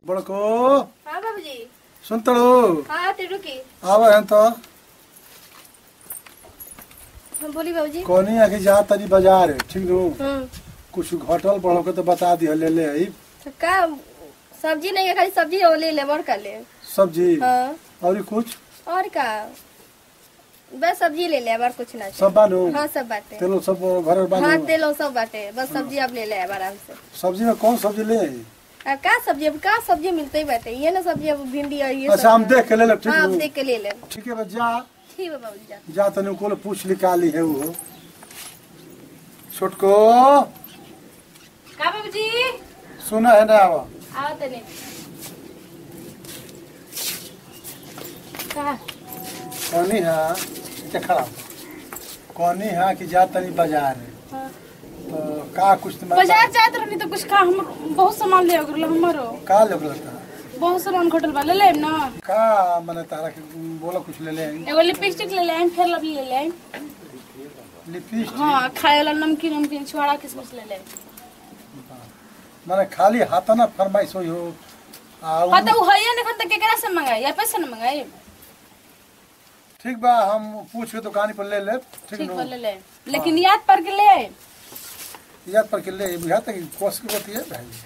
बड़को हाँ बाबूजी सुनतड़ो हाँ ते रुकी आवा है तो हम बोली बाबूजी कोनी आके जा तनी बाजार ठीक नु हम्म कुछ घटल बढ़ल के तो बता दी ले ले आई तो का सब्जी नहीं है खाली सब्जी और ले ले बड़ कर ले सब्जी हाँ और कुछ और का बस सब्जी ले ले और कुछ ना सब बानू हाँ सब बाटे तेलो सब घर हाँ बानू तेलो सब बाटे बस सब्जी अब ले ले अब आराम से सब्जी में कौन सब्जी ले आई अब का सब्जी अब का सब्जी मिलते ही बाटे ये ना सब्जी अब भिंडी और ये अच्छा हम देख के ले ले ठीक हाँ अब नु देख के ले ले ठीक है बा जा ठीक है बाबूजी जा जा तनी को पूछ निकाली है वो छोटको का बाबूजी सुना है ना आवा आओ तने का कोनी है क्या खराब कोनी है कि जा तनी बाजार है हाँ। तो का कुछ तुम्हारे बाजार जात रहनी तो कुछ का हम बहुत सामान ले गल हमरो का लोग लगता बहुत सामान घटल बा ले लेब ना का मने तारा के बोला कुछ ले ले एगो लिपस्टिक ले लें फिर लब ले लें लिपस्टिक हाँ खाए वाला नमकीन नमकीन छुआड़ा किसमिस ले लें मने खाली हाथ ना फरमाइश होई हो आ उ- हाँ तो वो है नहीं खत केकरा से मंगाई या पैसे न मंगाई ठीक बा हम पूछ के दुकान पर ले ले ठीक ठीक नु बा ले ले लेकिन याद पर के ले आई याद पर के ले बुझा तक कोस के बतिए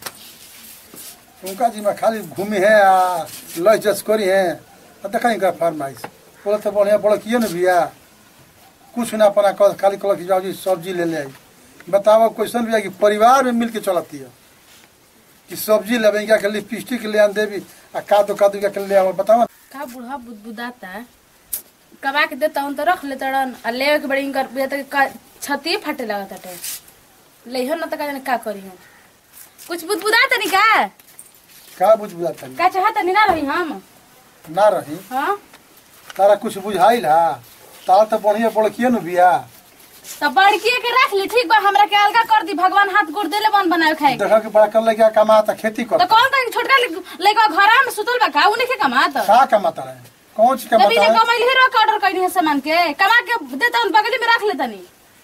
भाई उनका जी में खाली घूमी है आ लय जस करी है आ देखा इनका फरमाइश बोला तो बढ़िया बड़ा किए ना भैया कुछ ना अपना कह खाली कल की जाओ जी सब्जी ले ले आई बताओ क्वेश्चन भैया कि परिवार में मिल के चलती है कि सब्जी लेवे क्या के लिपस्टिक ले आन देवी आ कादो कादो क्या के ले आओ बताओ का बूढ़ा बुदबुदाता है कमा के देता हूँ तो रख लेता रन आ ले के बड़ी इनकर बुझा तक का छती फटे लगा ताटे लेहो ना तो का जाने का करी हम कुछ बुदबुदाता नहीं का का बुझ बुझाता नहीं का चाहता नहीं ना रही हम ना रही हाँ तारा कुछ बुझाइल हा तारा तो बढ़िया बड़ किए ना भैया तो बड़की के रख ली ठीक बा हमरा के अलगा कर दी भगवान हाथ गोड़ देले बन बनाए खाए के देखा के बड़ा कर लगे कमाता खेती कर तो कौन का छोटका लइका घर में सुतल बा का उने के कमात का कमाता रहे कौन चीज तभी कमाता ने है कमाइल ही रोक ऑर्डर कइनी है सामान के कमा के देता उन बगली में रख लेता नहीं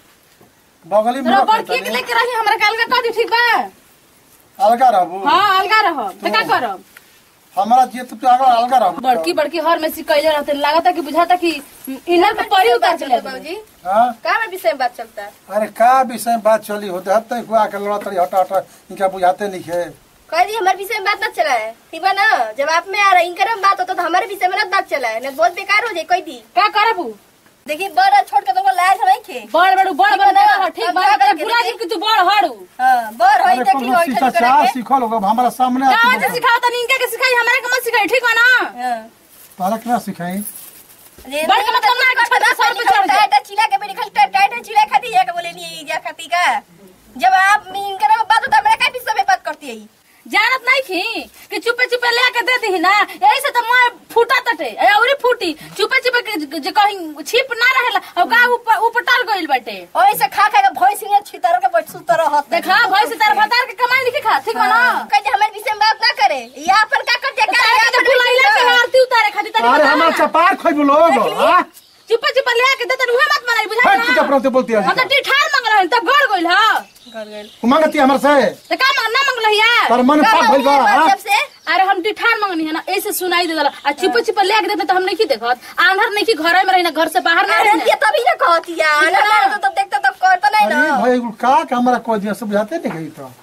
बगली में तो रख बड़की के लेता लेके रही हमरा के अलगा कर दी ठीक बा नहीं। अलगा रहबू हां अलगा रहो तो का करब हमारा जी तो अलगा अलगा रहबू बड़की बड़की हर में सिकैले रहते लागता कि बुझाता कि इनर पे परी उतार चले बाबूजी हाँ का में विषय में बात चलता है अरे का विषय में बात चली होते हद तक हुआ के लड़ा तड़ी हटा हटा इनका बुझाते नहीं है कह दी हमारे विषय में बात ना चला है ठीक बा ना जब आप में आ रहा है इनकर में बात होता तो हमारे विषय में ना बात चला है नहीं बहुत बेकार हो जाए कोई दी का करबू देखिए बड़ा छोड़ के तुमको लायक नहीं खे बड़ बड़ बड़ बड़ देवा ठीक अब बा क्या तेरा करके पूरा देखे? जी कि तू बड़ हड़ू हाँ बर होई अरे देखी कोनो होई शिक्षा ठन चाह करे सीखल होगा हमारा सामने का आके वजह सिखाओ त इनके के सिखाई हमरा के मत सिखाई ठीक बा ना हां तारा क्या सिखाई बड़ का मतलब ना कि छोटा सर पे चढ़ जाए। टाटा चिला के बेरी खल टाटा चिला खाती है के बोले नहीं जा खाती का जब आप इनकर में बात होता हमरा का विषय में बात करती है जानत नहीं थी कि चुपे चुपे लेके दे दी ना यही से तो मैं फूटा तटे ए, औरी फूटी चुपे चुपे के जे कहीं छिप ना रहेला और का ऊपर ऊपर टल गइल बाटे और ऐसे खा खा के भैंस ने छितर के बैठ सुतर रहत देखा भई से तार भतार के कमाई नहीं खा ठीक बा ना कह हमारे विषय में बात ना करे या अपन का कर दिया तो तारे के बुलाइला के आरती उतारे खातिर तारी अरे बता। हमारा चपार खोई लोग हाँ? चुपे चुपे लेके दे तन उहे मत बनाई बुझा हट चुप ना रहते बोलती है हम तो टीठार मंग रहन तब गड़ गइल हां मांगती हमारे से तो का मंग ना मंगल हिया तार मन पाप भइल बा हाँ? जब से अरे हम टीठार मंगनी है ना ऐसे सुनाई दे दला आ चुपे चुपे लेके देते तो हम नहीं की देखत आंधर नहीं की घर में रही ना घर से बाहर ना अरे रही ये तभी ना कहती है ना ना तो तब देखता तब करता नहीं अरे ना भाई का का हमारा कोई दिया सब बुझाते नहीं गई तो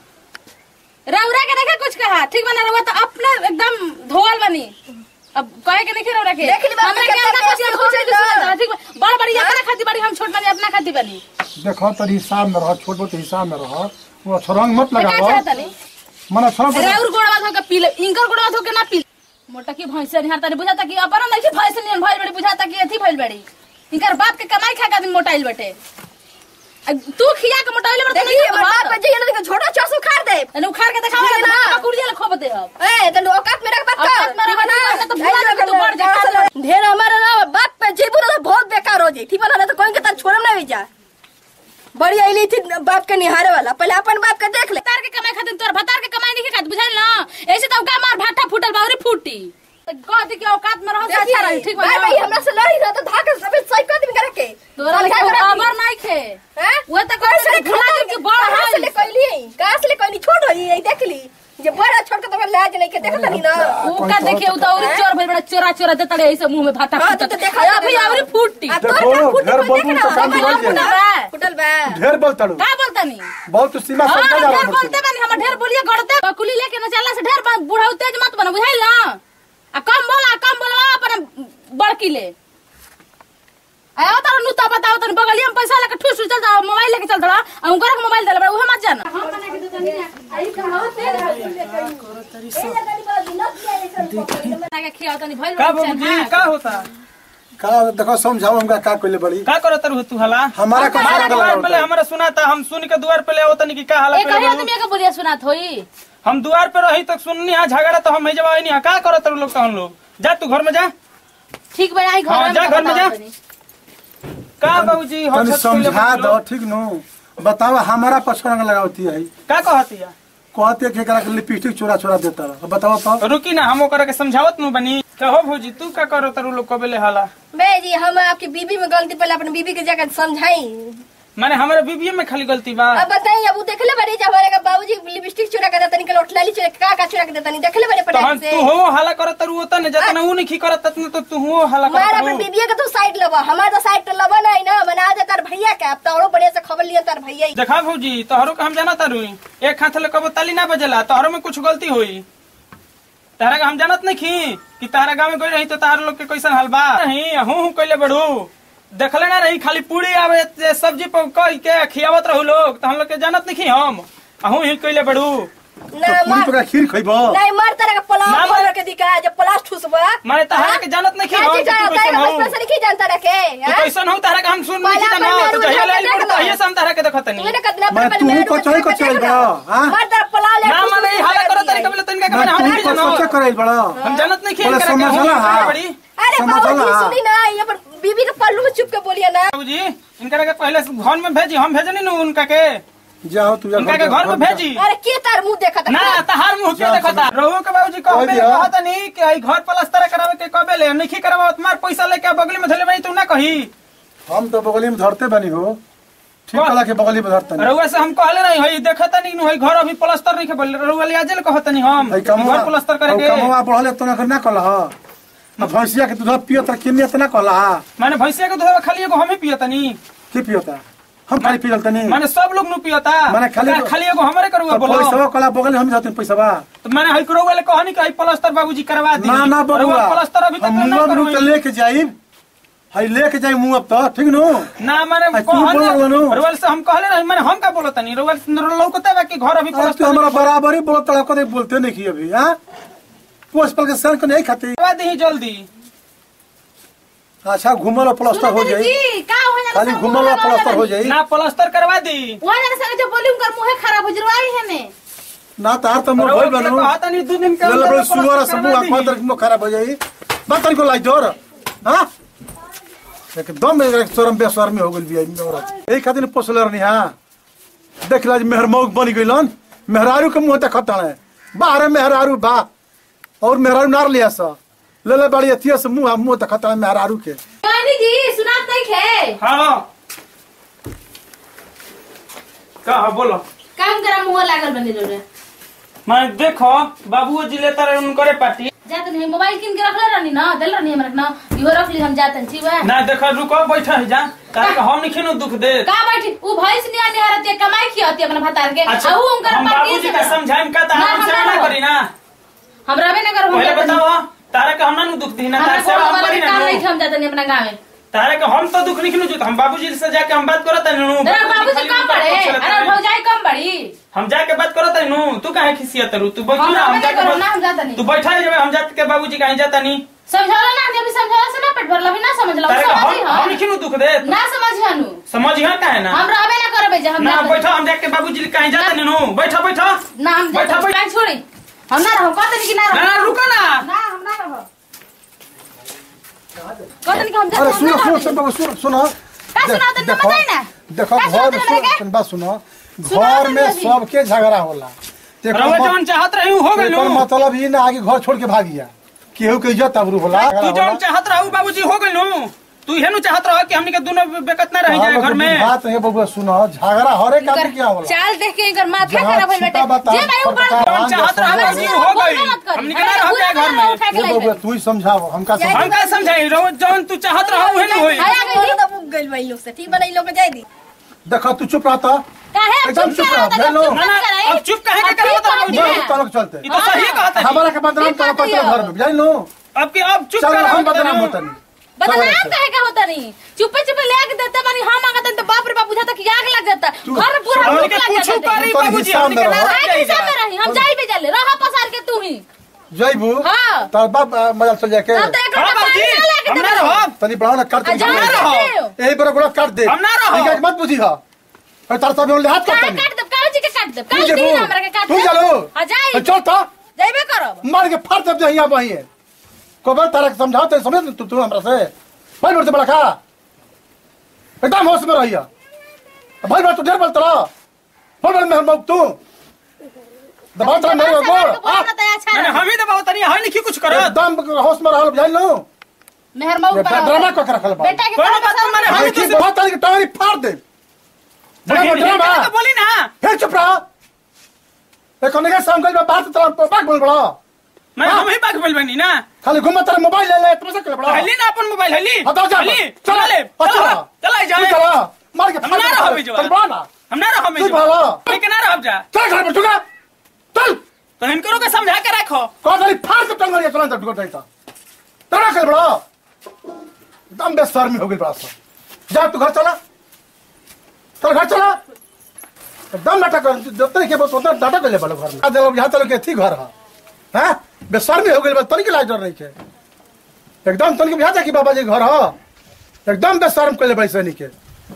रौरा के देखे कुछ कहा ठीक बना रहुआ तो अपने एकदम धोल बनी अब कहे के नहीं रौरा के देख ली बात हमरा में के कितना अंदर कुछ टेस्ट कुछ होता है। सुना ठीक बा बड़ बड़ी अपना खाती बड़ी हम छोट बनी अपना खाती बनी देखो तरी हिसाब में रह छोट बहुत हिसाब में रह वो छरंग मत तो का लगाओ चाहता नहीं मना छरंग रौर गोड़वा धो के पी ले इनकर गोड़वा धो के ना पी ले। मोटा की भैंसे निहार तारी बुझाता कि अपन नहीं कि भैंसे निहार भइल बड़ी बुझाता कि अथी भइल बड़ी इनकर बाप के कमाई खा के आदमी मोटाइल बटे आ तू खिया के मोटाइल बटे देखिए हमारे बाप पे ना छोटा चासू खार दे एने उखाड़ के देखावा ठीक है ना ना? कुड़िया ले खोब दे अब ए तो औकात में रख बात औकात में रख बात कर, तो भुला दे कि तू बढ़ जा, खा ले। ढेर हमारा ना बात पे जी बोला तो बहुत बेकार हो जाए ठीक है ना तो कोई के तार छोड़म ना जा बड़ी आईली थी बाप के निहारे वाला पहले अपन बाप के देख ले भतार के कमाई खातिर तोर भतार के कमाई नहीं खात बुझाइल ना ऐसे तो का मार भाटा फूटल बावरी फूटी तो कह दे कि औकात में रहो से अच्छा रही ठीक बा भाई ना? भाई हमरा से लड़ी ना तो धाके सब सही कर दिन करे के तोरा समझा लेके करा अबर नहीं खे हैं वो तो कह से भुला दे कि बड़ कहां से ले है कहली कहां से ले कहली छोड़ रही है देख ली जे बड़ा छोड़ के तो लाज नहीं के देखत नहीं ना ऊ का देखिए ऊ तो और चोर भइल बड़ा चोरा चोरा देता रे ऐसे मुंह में भाटा हाँ, तो फूटत तो देखा अभी अभी फूटी आ, तोर देखो, का फूटी घर कोई देखे बबू ना, तो काम हमार दिवाई फूटल है। बा, फूटल बा ढेर बोल तड़ू का बोलता नहीं बहुत सीमा हाँ, समझा ढेर जाला बोलते बनी हम ढेर बोलिए गड़ते कुली लेके न चलला से ढेर बा- बुढ़ाऊ तेज मत बना बुझाइल ना आ कम बोला कम बोलवा अपन बड़की ले आयो तार नुता बताओ तन बगलिया में पैसा लेके ठुस ठुस चल जाओ मोबाइल लेके चल दड़ा आ उनकर के मोबाइल देले बड़ा उहे मत जाना बना के खियाओ तनी भइल का बा बाबूजी का होता का देखो समझाओ हमका का कइले बड़ी का करत रहू तू हला हमारा का हमारा साथ द्वार लगा पहले हमरा सुनाता हम सुन के द्वार पे ले आवत नहीं कि का हालत एक पे कहियो तुम एक बोलिया सुनात होई हम द्वार पे रही तक सुननी हा झगड़ा तो हम जवाब नहीं का करत रहू लोग कहन लोग जा तू घर में जा ठीक बा आई घर हाँ, में जा घर में जा। बताओ तनी। का बाबूजी हम तनी छत पे ले समझा बैठल दो लोग। ठीक नो बताओ हमारा पछरंग लगावती है का कहतिया कहते कि एकरा के लिपस्टिक चोरा चोरा देता रह बताओ तो रुकी ना हम ओकरा के समझावत नु बनी कहो भौजी तू का करत रहू लोग कबे ले हाला मैं जी हम आपकी बीबी में गलती पहले अपने बीबी के जाकर समझाई माने हमारे बीबीए में खाली गलती बा अब बताइए अब उ देखले बड़ी जब हमारे का बाबूजी लिपस्टिक चुरा के देता निकल उठलाली चुरा के का का चुरा के देता नहीं देखले बड़े तो हम पटाख से तू हो हाला करत रहू होता न जतना ऊ नहीं करत ततना तो तू हो हाला मार करत अपन रहू बीबी के तू साइड लबा हमार तो साइड तो लबा नहीं ना बना दे तार भैया के अब तो औरो बढ़िया से खबर लिया तार भैया ही। देखा भौजी तोहरो के हम जाना तारू एक हाथ ले कबो ताली ना बजेला तोहरो में कुछ गलती होई तारा का हम जानत नहीं खी कि तारा गांव में गई रही तो तार लोग के कैसन हाल बा नहीं हूं हूं कैले बढ़ू देखले ना रही खाली पूरी आवे ते सब्जी पर कह के खियावत रहू लोग तो हम लोग के जानत नहीं खी हम अहूं ही कैले बढ़ू ना तो पूरी मार तोरा खीर खइबो नहीं मार तारा का ना पलाव मार। खोल के दिखा जब पलाश ठुसबा माने तारा के जानत नहीं खी हम कि तू कैसन हो बचपन से नहीं जानता रखे तू कैसन हो तारा के हम सुन नहीं पहला जाना अपन तो मेरू जहिया उठा लाइल के पड़ देख लो। तहिया से हम तारा के देखत नहीं तूने कितना मैं बड़े तू बड़े को चोरी को चोरी बड़ा हां मार तारा पलाव ले ना माने ई हाला करत तरीका बोले तनिका के मैं माने हम तू नहीं को सोचे जानो करइल बड़ा हम जानत नहीं खी बोले करा के समझला हूं हाँ। बड़ी अरे समझला बाबूजी हाँ। सुनी ना ये पर बीबी के पल्लू में चुप के बोलिए ना बाबूजी इनका के पहले से घर में भेजी हम भेजनी नु उनका के जाओ तू जा उनका के घर में भेजी अरे के तार मुंह देखा था ना तहार मुंह के जा, देखता रहुओ के बाबूजी कह कहबे दिया। कहत नहीं कि आई घर प्लास्टर करावे के कबे ले नहीं करावे तुम्हार पैसा लेके बगली में धले भाई तू ना कही हम तो बगली में धरते बनी हो ठीक कौन? कला के बगली में धरते नहीं रहुआ से हम कहले नहीं हई देखता नहीं नु हई घर अभी प्लास्टर नहीं के बोले रहुआ ले आजे कहत नहीं हम भाई कि कमवा घर प्लास्टर करे के कमवा बढ़ले तो ना ना कला अब भैंसिया के दूध पियो त किन्ने त ना कला माने भैंसिया के दूध खाली एगो हम ही पियतनी की पियोता हम खाली पियल तनी माने सब लोग नु पियता माने खाली- का खाली एगो हमरे करुआ तो बोलो पैसा कला बगल में हम जाते पैसा बा तो मैंने हई रहुआ ले कहनी कि हई प्लास्टर बाबूजी करवा दी ना ना रहुआ बबुआ प्लास्टर अभी तक हम ना मुंह करू में लेके जाई हई लेके जाई मुंह अब तो ठीक नु ना माने आई, तू बोल रहा नु। रोवल से हम कहले नहीं माने हम का बोलत नहीं रोवल लौकते बा कि घर अभी अब तू प्लास्टर हमारा बराबरी बोलत तड़ा कदे बोलते नहीं की अभी हां पोस पल के सर को नहीं खाती करवा दी जल्दी अच्छा घूमल और प्लास्टर हो जाई जी का हो जाने खाली सब घूमल और प्लास्टर हो जाई ना प्लास्टर करवा दी वहां जाने संगे जो बोली उनकर मुंह खराब हो जरवाई है ने ना तार तो मोर रोवल होई के बनू कहता नहीं दो दिन के ले ले अंदर बड़े सुअर प्लास्टर सब करवा मुंह दी। को मुंह खराब हो जाई बात को लाई जोर हां एकदम शर्म बेशर्मी हो गेल बिया औरत एही खातिर पोसले रहनी हां देख ला मेहर मौक बन गइलन मेहरारू के मुंह देखत है बाहर मेहरारू बा और मेहरारू नार लिया सा ले ले बड़ी अथिया से मुंह मुंह देखत है मेहरारू के रानी जी सुनात नहीं खे हाँ का हाँ, बोलो काम करा मुंह लागल बने रे मैं देखो बाबू जी लेता रहे उनकरे पार्टी जात नहीं मोबाइल किन के रखले रहनी ना देल रहनी हमरा ना इहो रख ली हम जातन छी बा ना देखो रुको बैठा है जा तारे के हम नहीं खिनो दुख दे का बैठी उ भैंस निया निहारत है कमाई खियाती अपना भतार के अच्छा आ उ उनकर हम पार्टी बाबूजी से का समझाइम का तारा ना, हम हम सेवा ना ना हो। करी ना हमरा भी नगर हो पहले जातन बताओ तारे के हम ना नु दुख दी ना हमरा तारे सेवा को हम वाला करी के ना काम नु। नहीं हम जातन अपना गांव में तारे के हम तो दुख नहीं खिनो हम बाबूजी से जाके हम बात करत है नु तेरा बाबू से खाली कम उनका बड़े पक्ष लेता अरे है। भौजाई कम बड़ी हम जाके बात करत है नु तू काहे खिसियत रू तू बैठ हम ना हम रहबे जाके करो ना बात- हम जातनी तू बैठा है हम जात के बाबूजी कहीं जाता नहीं समझौला ना अभी समझौला से ना पेट भरला अभी ना समझला तारे के समझी हम हम हम नहीं खिनो दुख दे ना समझ हनु समझ यहाँ का है ना हम रहबे ना करबे जे हम ना जातनी। बैठो हम जाके बाबूजी कहीं जाता नहीं नु बैठो बैठो ना हम बैठा, जातनी, बैठा। काहे छोड़ी हम ना रहो कहतनी कि ना ना रहो ना रुको ना ना हम ना रहो कहतनी कि हम जातनी, अरे हम सुनो ना सुनो रहो। सुनो सुनो सुनो का सुनाओ तनी देखो बताई ना देखो का सुनाओ घर तनी लड़के? सुन बात सुनो सुनाओ घर तनी में लड़की। सबके झगड़ा होला देखो रवा मत- जौन चाहत रही हो गइल एकर मतलब ई ना आगे घर छोड़ के भागिया केहू के इज्जत अबरू होला तू जौन चाहत रहू बाबूजी हो गइल नु तू हेनु चाहत रह कि हमनी के दोनों बेकत ना रह जाए घर में बात है बबुआ सुनो झगड़ा हर एक आदमी क्या होला चाल देख के इनकर माथा जहाँ खराब होइल छिपा बेटे बता, जे भाई ऊपर पता हम चाहत रह हमरा हमनी हो गई हमनी के ना रह जाए घर में उठा के ये लाई बबुआ तू ही समझाओ हमका जाए समझाओ हम का समझाई रोज जौन तू चाहत रह उहे न होई आया गई बोलो तो उग गइल बा इन लोग से ठीक बा ना इन लोग के जाए दी देखो तू चुप रहता काहे अब एकदम चुप चुप करा रहो, भेलो। ना, ना, अब चुप काहे के करबो तो हम जाए तलक चलते ई तो सही कहत है हमारा के बदनाम ठीक करो बात है पत्र घर में जान लो अब की अब चुप चल कर हम बदनाम होता नहीं बदनाम काहे का होता नहीं चुपे चुपे ले के देते बानी हम आगत तो बाप रे बाप बुझाता कि आग लग जाता घर पूरा हमनी भूख के लग पूछू जाता करी तो बाबूजी हिसाब हमनी के में ना रहो। रह आगे जाए हिसाब में रही हम जाई भी जाले रहा पसार के तू ही जयबू हाँ। तार बाप आ, मजा चल जाके अब तो एक हाँ घंटा बाबूजी पानी ना लेके हम ना देते रहब तनी बढ़ाओ ना काट आ जा हम ना रहो। यही बड़ा बड़ा काट दे हम ना रहो। ठीक है मत बुझी हा और तार सब ले हाथ काहे काट काट दे काहे जी के काट दे तू काहे जेबू दिन हमरा के काट तू दे चलो आ जाई चल था जाइबे करब मार के फाड़ दब जहिया वही है कोबर तारा के समझाओ तो समझ तू तू हमरा से भाई बड़ से बड़ा खा एकदम होश में रहिया भाई बड़ तू ढेर बोलत रहा बोल बोल मेहर बाबू तू दबा तरा मेरे बोल बोल बोल तो अच्छा मैंने रहे। हम ही दबाव तनी हई नहीं कुछ करत एकदम होश में रहल जान लो मेहर मऊ ये पर ड्रामा को के रखल बा बेटा के कोनो बात पसंद माने हम भाई ही तो ठीक बहुत तारी के टांगरी फाड़ दे बड़ा बड़ा ड्रामा तो बोली ना फिर चुप रहा एक कोने के सामने में बात तरा बाग बोल बड़ा मैं हम ही बाग बोल बनी ना खाली घुमा तेरा मोबाइल ले ले तुमसे कर बड़ा हली ना अपन मोबाइल हली हटाओ जा हली चला चला ले चला चला चला तू जाए चला मार के हम ना रहो बिजवा। चल बड़ा ना हम ना रहो तू में भाला मैं के ना रह जा चल घर पे चुका चल तो इनको के समझा के रखो कौन सारी फाड़ के टंग चला तब टुकड़ देता तेरा कर बड़ा एकदम बेशर्मी हो गई बड़ा सा जा तू घर चला चल घर चला एकदम नाटक कर जब के बस उतना नाटक कर ले बड़ा घर में आज यहाँ चलो के थी घर है हैं बेशर्मी हो गई बस तनिक लाज डर नहीं है एकदम तनिक बुझा था कि बाबा जी घर है एकदम बेशर्म कर ले बड़ी सैनिक के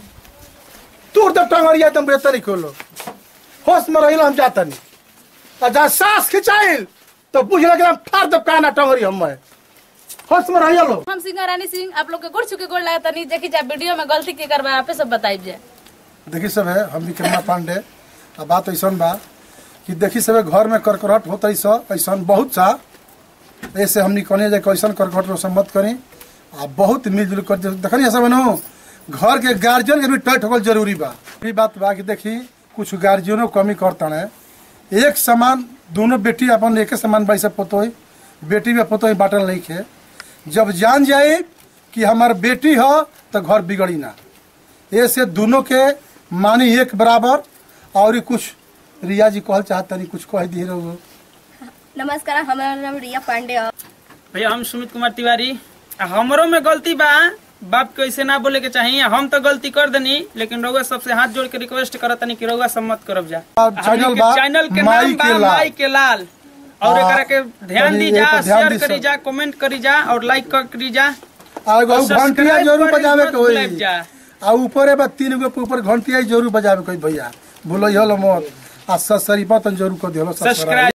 तू जब टंगरिया तुम बेहतर नहीं खोलो होश में रही हम जाता नहीं और जहाँ सांस खिंचाइल तो बुझ लगे हम फाड़ दब काना टंगरी हम मैं होश में रहिए लो हम सिंह रानी सिंह आप लोग के गुड़ चुके गोड़ लगा तनी देखी जा वीडियो में गलती के करवा आपे सब बताई जाए देखी सब है हम विक्रमा पांडे आ बात ऐसा बा कि देखी सब है, घर में करकरट होता ऐसा बहुत सा ऐसे हमनी कहने जाए कैसन करकट रोशन मत करी आ बहुत मिलजुल कर देखनी ऐसा बनो घर के गार्जियन के भी टैट होगल जरूरी बा ई बात बा कि देखी कुछ गार्जियनों कमी करता है एक समान दोनों बेटी अपन एक समान बाई से पोतोई बेटी में पोतोई बाटल नहीं खे जब जान जाए कि हमार बेटी हो तो घर बिगड़ी ना ऐसे दोनों के मानी एक बराबर और कुछ रिया जी कहल चाहता नहीं कुछ कह दिए रहो नमस्कार हमारा नाम रिया पांडे है भैया हम सुमित कुमार तिवारी आ हमरो में गलती बा बाप के ऐसे ना बोले के चाहिए हम तो गलती कर देनी लेकिन रउआ सबसे हाथ जोड़ के रिक्वेस्ट करत तनी कि रउआ सम्मत करब जा अब चैनल हमनी के बा चैनल के माई नाम बा के लाल। माई के लाल और हाँ, एकरा के ध्यान तनी दी ए जा पर ध्यान शेयर दी करी सब। जा कमेंट करी जा और लाइक करी जा आ एगो और घंटिया सब्सक्राइब जरूर करी बजावे मत के होई भूलाइब जा। आ ऊपर है बा तीन गो पे ऊपर घंटिया जरूर बजावे के होई भैया भूलो हलो मत आ ससरी बतन जरूर कर दियो सब्सक्राइब